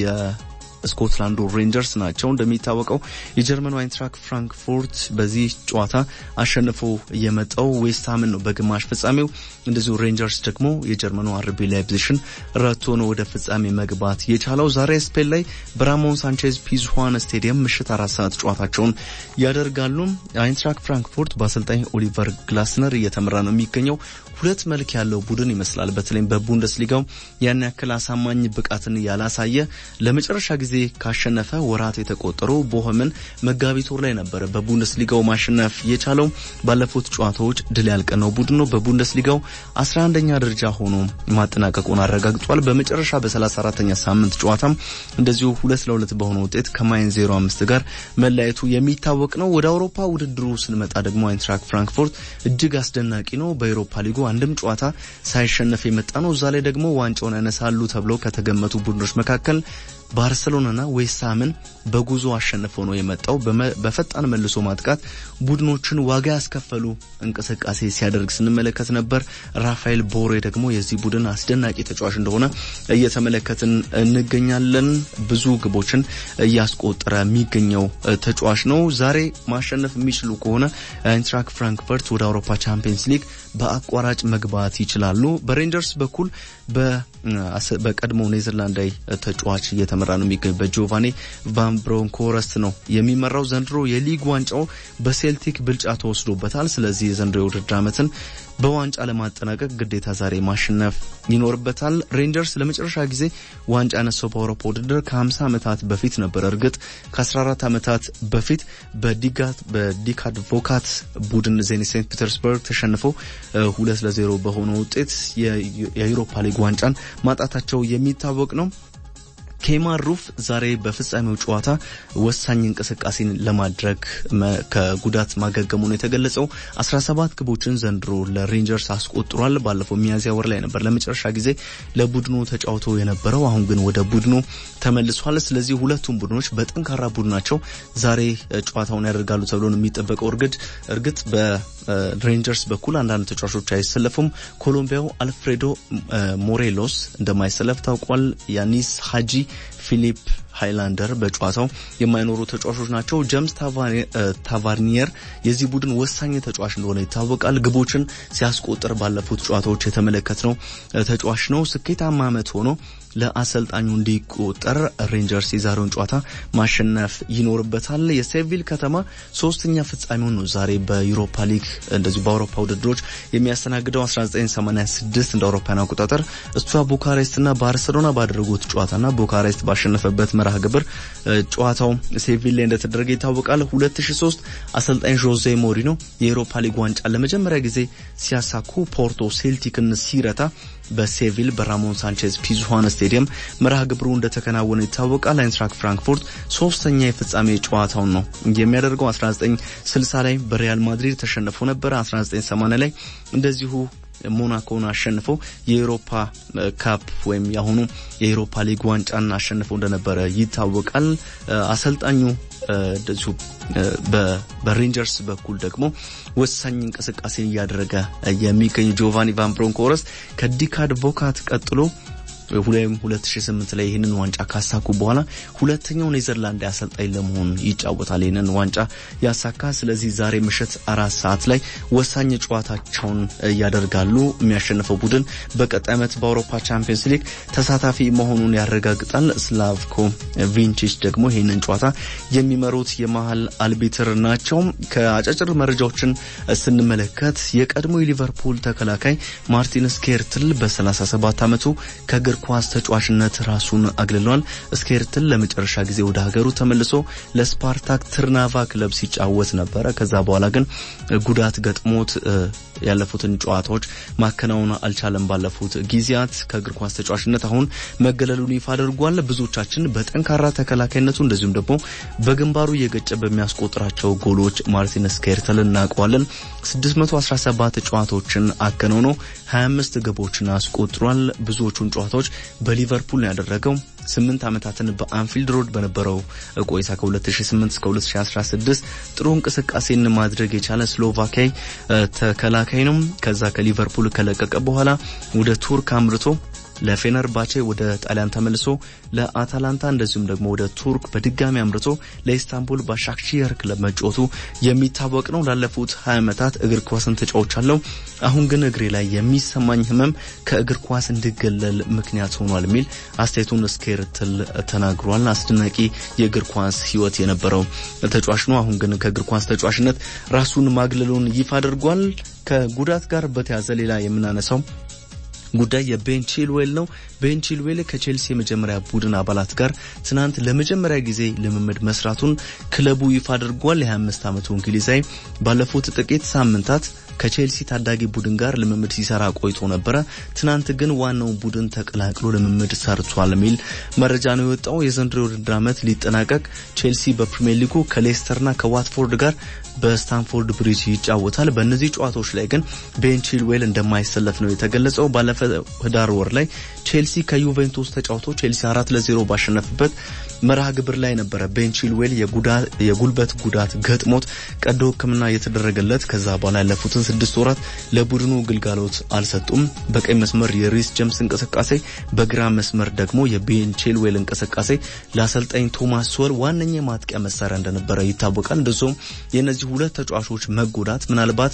የስኮትላንዱ ሬንጀርስ ናቸው። እንደሚታወቀው የጀርመኑ አይንትራክ ፍራንክፎርት በዚህ ጨዋታ አሸንፎ የመጣው ዌስትሃምን ነው በግማሽ ፍጻሜው። እንደዚሁ ሬንጀርስ ደግሞ የጀርመኑ አርቢ ላይፕዚሽን ረቶ ነው ወደ ፍጻሜ መግባት የቻለው። ዛሬ ስፔን ላይ በራሞን ሳንቼዝ ፒዝዋን ስቴዲየም ምሽት አራት ሰዓት ጨዋታቸውን ያደርጋሉ። አይንትራክ ፍራንክፎርት በአሰልጣኝ ኦሊቨር ግላስነር እየተመራ ነው የሚገኘው። ሁለት መልክ ያለው ቡድን ይመስላል። በተለይም በቡንደስሊጋው ያን ያክል አሳማኝ ብቃትን ያላሳየ ለመጨረሻ ጊዜ ካሸነፈ ወራት የተቆጠሩ ቦሆምን መጋቢት ወር ላይ ነበረ በቡንደስሊጋው ማሸነፍ የቻለው። ባለፉት ጨዋታዎች ድል ያልቀነው ቡድን ነው። በቡንደስሊጋው 11ኛ ደረጃ ሆኖ ማጠናቀቁን አረጋግጧል። በመጨረሻ በ34ኛ ሳምንት ጨዋታም እንደዚሁ ሁለት ለሁለት በሆነ ውጤት ከማይን 05 ጋር መለያየቱ የሚታወቅ ነው። ወደ አውሮፓ ውድድሩ ስንመጣ ደግሞ አይንትራክ ፍራንክፎርት እጅግ አስደናቂ ነው። በአውሮፓ ሊጉ አንድም ጨዋታ ሳይሸነፍ የመጣ ነው። እዛ ላይ ደግሞ ዋንጫውን ያነሳሉ ተብለው ከተገመቱ ቡድኖች መካከል ባርሰሎናና ዌስትሃምን በጉዞ አሸንፈው ነው የመጣው። በፈጣን መልሶ ማጥቃት ቡድኖችን ዋጋ ያስከፈሉ እንቅስቃሴ ሲያደርግ ስንመለከት ነበር። ራፋኤል ቦሬ ደግሞ የዚህ ቡድን አስደናቂ ተጫዋች እንደሆነ እየተመለከትን እንገኛለን። ብዙ ግቦችን እያስቆጠረ የሚገኘው ተጫዋች ነው። ዛሬ ማሸነፍ የሚችሉ ከሆነ አይንትራክ ፍራንክፈርት ወደ አውሮፓ ቻምፒየንስ ሊግ በአቋራጭ መግባት ይችላሉ። በሬንጀርስ በኩል በቀድሞ ኔዘርላንዳዊ ተጫዋች እየተመራ ነው የሚገኝ በጆቫኔ ቫን ብሮንኮረስት ነው የሚመራው። ዘንድሮ የሊግ ዋንጫው በሴልቲክ ብልጫ ተወስዶበታል። ስለዚህ የዘንድሮ የውድድር ዓመትን በዋንጫ ለማጠናቀቅ ግዴታ ዛሬ ማሸነፍ ይኖርበታል። ሬንጀርስ ለመጨረሻ ጊዜ ዋንጫ ያነሳው በአውሮፓ ውድድር ከ50 ዓመታት በፊት ነበር። እርግጥ ከ14 ዓመታት በፊት በዲካድ ቮካት ቡድን ዜኒት ሴንት ፒተርስበርግ ተሸንፈው ሁለት ለዜሮ በሆነ ውጤት የዩሮፓ ሊግ ዋንጫን ማጣታቸው የሚታወቅ ነው። ኬማር ሩፍ ዛሬ በፍጻሜው ጨዋታ ወሳኝ እንቅስቃሴን ለማድረግ ከጉዳት ማገገሙ ነው የተገለጸው። 17 ግቦችን ዘንድሮ ለሬንጀርስ አስቆጥሯል። ባለፈው ሚያዝያ ወር ላይ ነበር ለመጨረሻ ጊዜ ለቡድኑ ተጫውቶ የነበረው። አሁን ግን ወደ ቡድኑ ተመልሷል። ስለዚህ ሁለቱም ቡድኖች በጠንካራ ቡድናቸው ዛሬ ጨዋታውን ያደርጋሉ ተብሎ ነው የሚጠበቀው። እርግጥ እርግጥ በሬንጀርስ በኩል አንዳንድ ተጫዋቾች አይሰለፉም። ኮሎምቢያው አልፍሬዶ ሞሬሎስ እንደማይሰለፍ ታውቋል። ያኒስ ሀጂ ፊሊፕ ሃይላንደር በጨዋታው የማይኖሩ ተጫዋቾች ናቸው። ጀምስ ታቫርኒየር የዚህ ቡድን ወሳኝ ተጫዋች እንደሆነ ይታወቃል። ግቦችን ሲያስቆጥር ባለፉት ጨዋታዎች የተመለከትነው ተጫዋች ነው። ስኬታማ ዓመት ሆኖ ለአሰልጣኙ እንዲቆጠር ሬንጀርስ የዛሬውን ጨዋታ ማሸነፍ ይኖርበታል። የሴቪል ከተማ ሶስተኛ ፍጻሜውን ነው ዛሬ በዩሮፓ ሊግ እንደዚሁ በአውሮፓ ውድድሮች የሚያስተናግደው 1986 እንደ አውሮፓውያን አቆጣጠር እሷ ቡካሬስትና ባርሰሎና ባደረጉት ጨዋታና ቡካሬስት ባሸነፈበት መርሃ ግብር ጨዋታው ሴቪል ላይ እንደተደረገ ይታወቃል። 2003 አሰልጣኝ ዦዜ ሞሪኖ የዩሮፓ ሊግ ዋንጫ ለመጀመሪያ ጊዜ ሲያሳኩ ፖርቶ ሴልቲክን ሲረታ በሴቪል በራሞን ሳንቼዝ ፒዙዋን ስቴዲየም መርሃ ግብሩ እንደተከናወነ ይታወቃል። አይንትራክ ፍራንክፉርት ሶስተኛ የፍጻሜ ጨዋታውን ነው የሚያደርገው። 1960 ላይ በሪያል ማድሪድ ተሸንፎ ነበረ። 1980 ላይ እንደዚሁ ሞናኮን አሸንፈው የኤሮፓ ካፕ ወይም የአሁኑ የኤሮፓ ሊግ ዋንጫን አሸንፈው እንደነበረ ይታወቃል። አሰልጣኙ እንደዚሁ በሬንጀርስ በኩል ደግሞ ወሳኝ እንቅስቃሴን እያደረገ የሚገኝ ጆቫኒ ቫን ብሮንኮረስት ከዲካድ ቮካት ቀጥሎ ወይም 2008 ላይ ይህንን ዋንጫ ካሳኩ በኋላ ሁለተኛው ኔዘርላንድ አሰልጣኝ ለመሆን ይጫወታል። ይህንን ዋንጫ ያሳካ። ስለዚህ ዛሬ ምሽት አራት ሰዓት ላይ ወሳኝ ጨዋታቸውን ያደርጋሉ። የሚያሸንፈው ቡድን በቀጣይ ዓመት በአውሮፓ ቻምፒየንስ ሊግ ተሳታፊ መሆኑን ያረጋግጣል። ስላቭኮ ቪንቺች ደግሞ ይህንን ጨዋታ የሚመሩት የመሀል አልቢትር ናቸው። ከአጫጭር መረጃዎችን ስንመለከት የቀድሞ የሊቨርፑል ተከላካይ ማርቲን ስኬርትል በ37 ዓመቱ ከእግር ኳስ ተጫዋችነት ራሱን አግልሏል። ስኬርትል ለመጨረሻ ጊዜ ወደ ሀገሩ ተመልሶ ለስፓርታክ ትርናቫ ክለብ ሲጫወት ነበረ። ከዛ በኋላ ግን ጉዳት ገጥሞት ያለፉትን ጨዋታዎች ማከናወን አልቻለም። ባለፉት ጊዜያት ከእግር ኳስ ተጫዋችነት አሁን መገለሉን ይፋ አድርጓል። ብዙዎቻችን በጠንካራ ተከላካይነቱ እንደዚሁም ደግሞ በግንባሩ እየገጨ በሚያስቆጥራቸው ጎሎች ማርቲን ስኬርትል እናውቀዋለን። 617 ጨዋታዎችን አከናውኖ 25 ግቦችን አስቆጥሯል። ብዙዎቹን ጨዋታዎች በሊቨርፑል ነው ያደረገው። ስምንት ዓመታትን በአንፊልድ ሮድ በነበረው ቆይታ ከ2008 እስከ 2016 ጥሩ እንቅስቃሴን ማድረግ የቻለ ስሎቫኪያዊ ተከላካይ ነው። ከዛ ከሊቨርፑል ከለቀቀ በኋላ ወደ ቱርክ አምርቶ ለፌነርባቼ ወደ ጣሊያን ተመልሶ ለአታላንታ እንደዚሁም ደግሞ ወደ ቱርክ በድጋሚ አምርቶ ለኢስታንቡል ባሻክሺየር ክለብ መጫወቱ የሚታወቅ ነው። ላለፉት 20 ዓመታት እግር ኳስን ተጫውቻለሁ። አሁን ግን እግሬ ላይ የሚሰማኝ ሕመም ከእግር ኳስ እንድገለል ምክንያት ሆኗል የሚል አስተያየቱን ስኬርትል ተናግሯል። አስደናቂ የእግር ኳስ ሕይወት የነበረው ተጫዋች ነው። አሁን ግን ከእግር ኳስ ተጫዋችነት ራሱን ማግለሉን ይፋ አድርጓል። ከጉዳት ጋር በተያዘ ሌላ የምናነሳው ጉዳይ የቤን ቺልዌል ነው። ቤን ቺልዌል ከቼልሲ የመጀመሪያ ቡድን አባላት ጋር ትናንት ለመጀመሪያ ጊዜ ልምምድ መስራቱን ክለቡ ይፋ አድርጓል። የ25 ዓመቱ እንግሊዛዊ ባለፉት ጥቂት ሳምንታት ከቼልሲ ታዳጊ ቡድን ጋር ልምምድ ሲሰራ ቆይቶ ነበረ። ትናንት ግን ዋናውን ቡድን ተቀላቅሎ ልምምድ ሰርቷል የሚል መረጃ ነው የወጣው። የዘንድሮ የውድድር ዓመት ሊጠናቀቅ ቼልሲ በፕሪሚየር ሊጉ ከሌስተርና ከዋትፎርድ ጋር በስታንፎርድ ብሪጅ ይጫወታል። በእነዚህ ጨዋታዎች ላይ ግን ቤን ቺልዌል እንደማይሰለፍ ነው የተገለጸው። ባለፈው ህዳር ወር ላይ ቼልሲ ከዩቬንቱስ ተጫውቶ ቼልሲ አራት ለዜሮ ባሸነፍበት መርሃ ግብር ላይ ነበረ ቤን ቺልዌል የጉልበት ጉዳት ገጥሞት ቀዶ ሕክምና የተደረገለት ከዛ በኋላ ያለፉትን ስድስት ወራት ለቡድኑ ግልጋሎት አልሰጡም። በቀኝ መስመር የሪስ ጀምስ እንቅስቃሴ፣ በግራ መስመር ደግሞ የቤን ቺልዌል እንቅስቃሴ ለአሰልጣኝ ቶማስ ሶል ዋነኛ የማጥቂያ መሳሪያ እንደነበረ ይታወቃል። እንደዚሁም የእነዚህ ሁለት ተጫዋቾች መጎዳት ምናልባት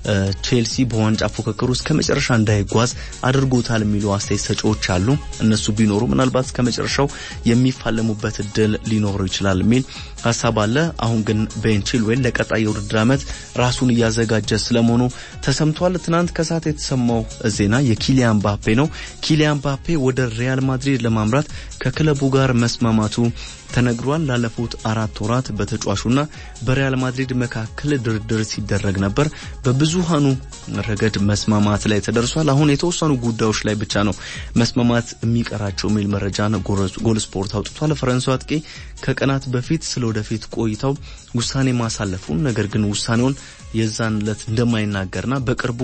ቼልሲ በዋንጫ ፉክክር ውስጥ ከመጨረሻ እንዳይጓዝ አድርጎታል የሚሉ አስተያየት ሰጪዎች አሉ። እነሱ ቢኖሩ ምናልባት ከመጨረሻው የሚፋለሙበት እድል ሊኖሩ ይችላል የሚል ሀሳብ አለ። አሁን ግን ቤን ቺልዌል ለቀጣይ የውድድር ዓመት ራሱን እያዘጋጀ ስለመሆኑ ተሰምቷል። ትናንት ከሰዓት የተሰማው ዜና የኪሊያን ባፔ ነው። ኪሊያን ባፔ ወደ ሪያል ማድሪድ ለማምራት ከክለቡ ጋር መስማማቱ ተነግሯል። ላለፉት አራት ወራት በተጫዋቹና በሪያል ማድሪድ መካከል ድርድር ሲደረግ ነበር። በብዙሃኑ ረገድ መስማማት ላይ ተደርሷል። አሁን የተወሰኑ ጉዳዮች ላይ ብቻ ነው መስማማት የሚቀራቸው የሚል መረጃን ጎል ስፖርት አውጥቷል። ፈረንሳዊ አጥቂ ከቀናት በፊት ስለ ወደፊት ቆይታው ውሳኔ ማሳለፉን ነገር ግን ውሳኔውን የዛን ዕለት እንደማይናገርና በቅርቡ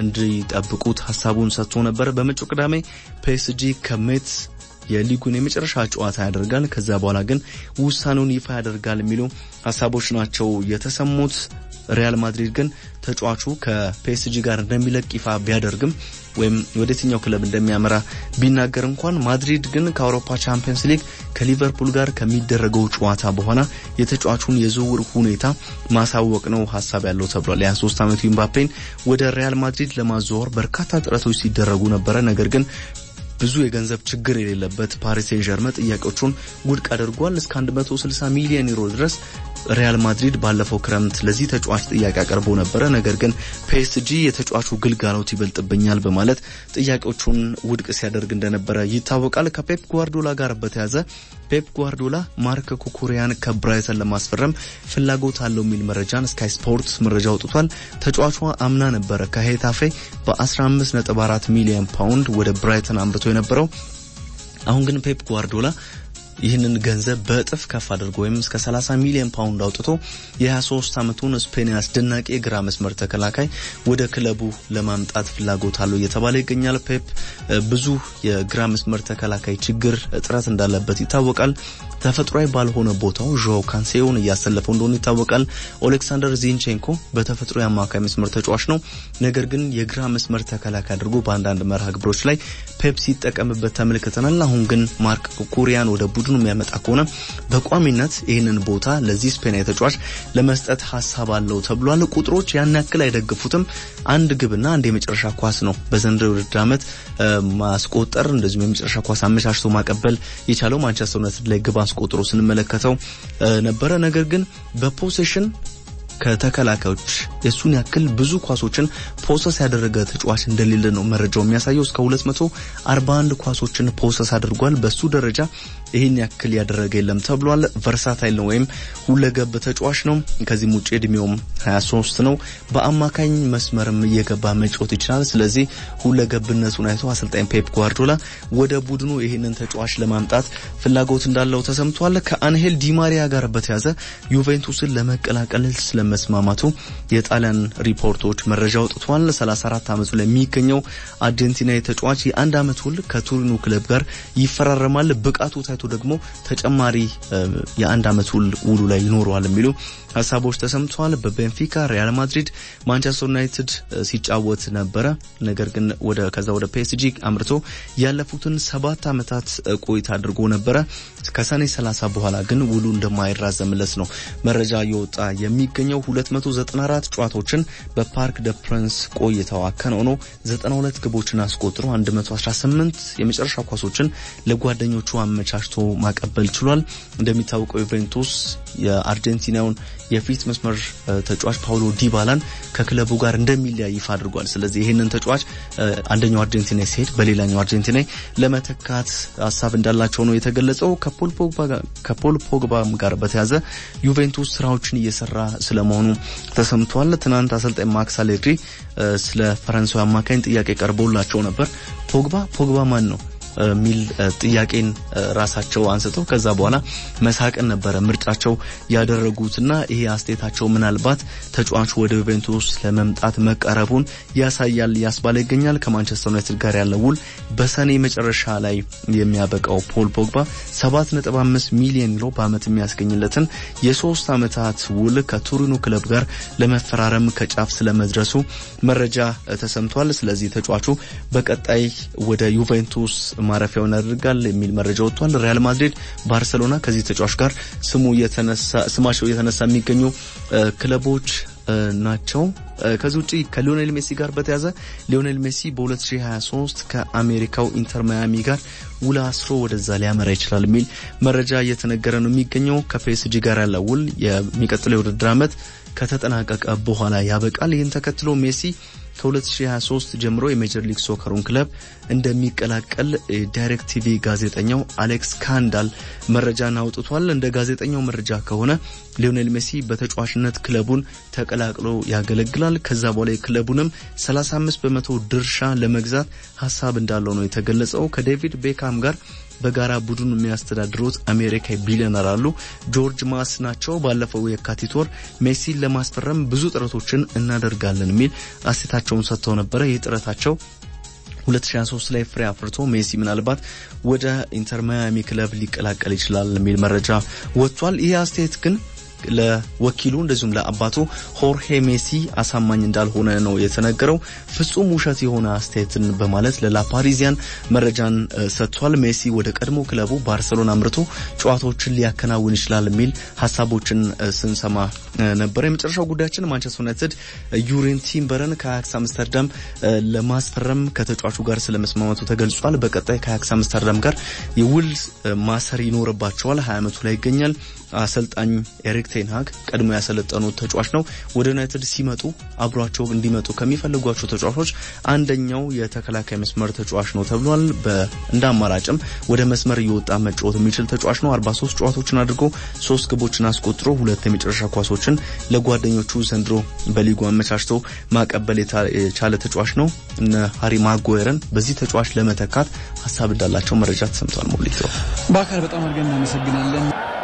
እንዲጠብቁት ሀሳቡን ሰጥቶ ነበር። በመጪው ቅዳሜ ፒኤስጂ ከሜትስ የሊጉን የመጨረሻ ጨዋታ ያደርጋል። ከዛ በኋላ ግን ውሳኔውን ይፋ ያደርጋል የሚሉ ሀሳቦች ናቸው የተሰሙት። ሪያል ማድሪድ ግን ተጫዋቹ ከፒኤስጂ ጋር እንደሚለቅ ይፋ ቢያደርግም ወይም ወደ የትኛው ክለብ እንደሚያመራ ቢናገር እንኳን ማድሪድ ግን ከአውሮፓ ቻምፒየንስ ሊግ ከሊቨርፑል ጋር ከሚደረገው ጨዋታ በኋላ የተጫዋቹን የዝውውር ሁኔታ ማሳወቅ ነው ሀሳብ ያለው ተብሏል። የ23 ዓመቱ ኢምባፔን ወደ ሪያል ማድሪድ ለማዘዋወር በርካታ ጥረቶች ሲደረጉ ነበረ። ነገር ግን ብዙ የገንዘብ ችግር የሌለበት ፓሪስ ሴን ዠርመን ጥያቄዎቹን ውድቅ አድርጓል። እስከ 160 ሚሊዮን ዩሮ ድረስ ሪያል ማድሪድ ባለፈው ክረምት ለዚህ ተጫዋች ጥያቄ አቅርቦ ነበረ። ነገር ግን ፒኤስጂ የተጫዋቹ ግልጋሎት ይበልጥብኛል በማለት ጥያቄዎቹን ውድቅ ሲያደርግ እንደነበረ ይታወቃል። ከፔፕ ጓርዶላ ጋር በተያዘ ፔፕ ጓርዶላ ማርክ ኩኩሪያን ከብራይተን ለማስፈረም ፍላጎት አለው የሚል መረጃን ስካይ ስፖርት መረጃ አውጥቷል። ተጫዋቿ አምና ነበረ ከሄታፌ በ15.4 ሚሊዮን ፓውንድ ወደ ብራይተን አምርቶ የነበረው። አሁን ግን ፔፕ ጓርዶላ ይህንን ገንዘብ በእጥፍ ከፍ አድርጎ ወይም እስከ 30 ሚሊዮን ፓውንድ አውጥቶ የ23 ዓመቱን ስፔን አስደናቂ የግራ መስመር ተከላካይ ወደ ክለቡ ለማምጣት ፍላጎት አለው እየተባለ ይገኛል። ፔፕ ብዙ የግራ መስመር ተከላካይ ችግር እጥረት እንዳለበት ይታወቃል። ተፈጥሯዊ ባልሆነ ቦታው ዦ ካንሴዮን እያሰለፈው እንደሆነ ይታወቃል። ኦሌክሳንደር ዚንቼንኮ በተፈጥሮ የአማካይ መስመር ተጫዋች ነው። ነገር ግን የግራ መስመር ተከላካይ አድርጎ በአንዳንድ መርሃ ግብሮች ላይ ፔፕ ሲጠቀምበት ተመልክተናል። አሁን ግን ማርክ ኩኩሪያን ወደ ቡድኑ የሚያመጣ ከሆነ በቋሚነት ይህንን ቦታ ለዚህ ስፔናዊ ተጫዋች ለመስጠት ሀሳብ አለው ተብሏል። ቁጥሮች ያን ያክል አይደግፉትም። አንድ ግብና አንድ የመጨረሻ ኳስ ነው በዘንድሮው የውድድር ዓመት ማስቆጠር እንደዚሁም የመጨረሻ ኳስ አመቻችቶ ማቀበል የቻለው ማንቸስተር ዩናይትድ ላይ ግብ አስቆጥሮ ስንመለከተው ነበረ። ነገር ግን በፖሴሽን ከተከላካዮች የሱን ያክል ብዙ ኳሶችን ፖሰስ ያደረገ ተጫዋች እንደሌለ ነው መረጃው የሚያሳየው። እስከ 241 ኳሶችን ፖሰስ አድርጓል። በሱ ደረጃ ይህን ያክል ያደረገ የለም ተብሏል። ቨርሳታይል ነው ወይም ሁለገብ ተጫዋች ነው። ከዚህም ውጭ እድሜውም 23 ነው። በአማካኝ መስመርም እየገባ መጫወት ይችላል። ስለዚህ ሁለገብነቱን አይቶ አሰልጣኝ ፔፕ ጓርዶላ ወደ ቡድኑ ይህንን ተጫዋች ለማምጣት ፍላጎት እንዳለው ተሰምቷል። ከአንሄል ዲማሪያ ጋር በተያዘ ዩቬንቱስን ለመቀላቀል ስለመስማማቱ የጣሊያን ሪፖርቶች መረጃ አውጥቷል። 34 ዓመቱ ላይ የሚገኘው አርጀንቲናዊ ተጫዋች የአንድ ዓመት ውል ከቱሪኑ ክለብ ጋር ይፈራረማል። ብቃቱ ታይቶ ደግሞ ተጨማሪ የአንድ ዓመት ውል ውሉ ላይ ይኖረዋል የሚሉ ሀሳቦች ተሰምተዋል። በቤንፊካ፣ ሪያል ማድሪድ፣ ማንቸስተር ዩናይትድ ሲጫወት ነበረ። ነገር ግን ወደ ከዛ ወደ ፒኤስጂ አምርቶ ያለፉትን ሰባት ዓመታት ቆይታ አድርጎ ነበረ። ከሰኔ 30 በኋላ ግን ውሉ እንደማይራዘምለት ነው መረጃ እየወጣ የሚገኘው። 294 ጨዋታዎችን በፓርክ ደ ፕረንስ ቆይታው አከናውኖ 92 ግቦችን አስቆጥሮ 118 የመጨረሻ ኳሶችን ለጓደኞቹ አመቻችቶ ማቀበል ችሏል። እንደሚታወቀው ዩቬንቱስ የአርጀንቲናውን የፊት መስመር ተጫዋች ፓውሎ ዲባላን ከክለቡ ጋር እንደሚለያይ ይፋ አድርጓል። ስለዚህ ይህንን ተጫዋች አንደኛው አርጀንቲና ሲሄድ በሌላኛው አርጀንቲና ለመተካት ሀሳብ እንዳላቸው ነው የተገለጸው። ከፖል ፖግባም ጋር በተያዘ ዩቬንቱስ ስራዎችን እየሰራ ስለመሆኑ ተሰምቷል። ትናንት አሰልጣኝ ማክስ አሌግሪ ስለ ፈረንሳዊ አማካኝ ጥያቄ ቀርቦላቸው ነበር። ፖግባ ፖግባ ማን ነው የሚል ጥያቄን ራሳቸው አንስተው ከዛ በኋላ መሳቅን ነበረ ምርጫቸው ያደረጉትና ይሄ አስተያየታቸው ምናልባት ተጫዋቹ ወደ ዩቬንቱስ ለመምጣት መቀረቡን ያሳያል ያስባለ ይገኛል። ከማንቸስተር ዩናይትድ ጋር ያለው ውል በሰኔ መጨረሻ ላይ የሚያበቃው ፖል ፖግባ 7.5 ሚሊዮን ዩሮ በዓመት የሚያስገኝለትን የሶስት ዓመታት ውል ከቱሪኑ ክለብ ጋር ለመፈራረም ከጫፍ ስለመድረሱ መረጃ ተሰምቷል። ስለዚህ ተጫዋቹ በቀጣይ ወደ ዩቬንቱስ ማረፊያውን ያደርጋል የሚል መረጃ ወጥቷል። ሪያል ማድሪድ፣ ባርሰሎና ከዚህ ተጫዋች ጋር ስሙ የተነሳ ስማቸው የተነሳ የሚገኙ ክለቦች ናቸው። ከዚህ ውጪ ከሊዮኔል ሜሲ ጋር በተያዘ ሊዮኔል ሜሲ በ2023 ከአሜሪካው ኢንተር ማያሚ ጋር ውል አስሮ ወደዛ ሊያመራ ይችላል የሚል መረጃ እየተነገረ ነው የሚገኘው። ከፒኤስጂ ጋር ያለው ውል የሚቀጥለው የውድድር ዓመት ከተጠናቀቀ በኋላ ያበቃል። ይህን ተከትሎ ሜሲ ከ2023 ጀምሮ የሜጀር ሊግ ሶከሩን ክለብ እንደሚቀላቀል ዳይሬክት ቲቪ ጋዜጠኛው አሌክስ ካንዳል መረጃን አውጥቷል። እንደ ጋዜጠኛው መረጃ ከሆነ ሊዮኔል ሜሲ በተጫዋችነት ክለቡን ተቀላቅሎ ያገለግላል። ከዛ በኋላ የክለቡንም 35 በመቶ ድርሻ ለመግዛት ሀሳብ እንዳለው ነው የተገለጸው። ከዴቪድ ቤካም ጋር በጋራ ቡድኑ የሚያስተዳድሩት አሜሪካዊ ቢሊዮነር አሉ ጆርጅ ማስ ናቸው። ባለፈው የካቲት ወር ሜሲን ለማስፈረም ብዙ ጥረቶችን እናደርጋለን የሚል አስተያየታቸውን ሰጥተው ነበረ። ይህ ጥረታቸው 2023 ላይ ፍሬ አፍርቶ ሜሲ ምናልባት ወደ ኢንተር ማያሚ ክለብ ሊቀላቀል ይችላል የሚል መረጃ ወጥቷል። ይህ አስተያየት ግን ለወኪሉ እንደዚሁም ለአባቱ ሆርሄ ሜሲ አሳማኝ እንዳልሆነ ነው የተነገረው። ፍጹም ውሸት የሆነ አስተያየትን በማለት ለላፓሪዚያን መረጃን ሰጥቷል። ሜሲ ወደ ቀድሞ ክለቡ ባርሰሎና አምርቶ ጨዋታዎችን ሊያከናውን ይችላል የሚል ሀሳቦችን ስንሰማ ነበር። የመጨረሻው ጉዳያችን ማንቸስተር ዩናይትድ ዩሪን ቲምበርን ከአያክስ አምስተርዳም ለማስፈረም ከተጫዋቹ ጋር ስለመስማማቱ ተገልጿል። በቀጣይ ከአያክስ አምስተርዳም ጋር የውል ማሰር ይኖርባቸዋል። ሀያ ዓመቱ ላይ ይገኛል። አሰልጣኝ ኤሪክ ቴንሃግ ቀድሞ ያሰለጠኑት ተጫዋች ነው። ወደ ዩናይትድ ሲመጡ አብሯቸው እንዲመጡ ከሚፈልጓቸው ተጫዋቾች አንደኛው የተከላካይ መስመር ተጫዋች ነው ተብሏል። እንደ አማራጭም ወደ መስመር እየወጣ መጫወት የሚችል ተጫዋች ነው። 43 ጨዋታዎችን አድርጎ ሶስት ግቦችን አስቆጥሮ ሁለት የመጨረሻ ኳሶችን ለጓደኞቹ ዘንድሮ በሊጉ አመቻችቶ ማቀበል የቻለ ተጫዋች ነው። እነ ሃሪ ማጓየርን በዚህ ተጫዋች ለመተካት ሀሳብ እንዳላቸው መረጃ ተሰምቷል። ሞሊቶ በአካል በጣም አድርገን እናመሰግናለን።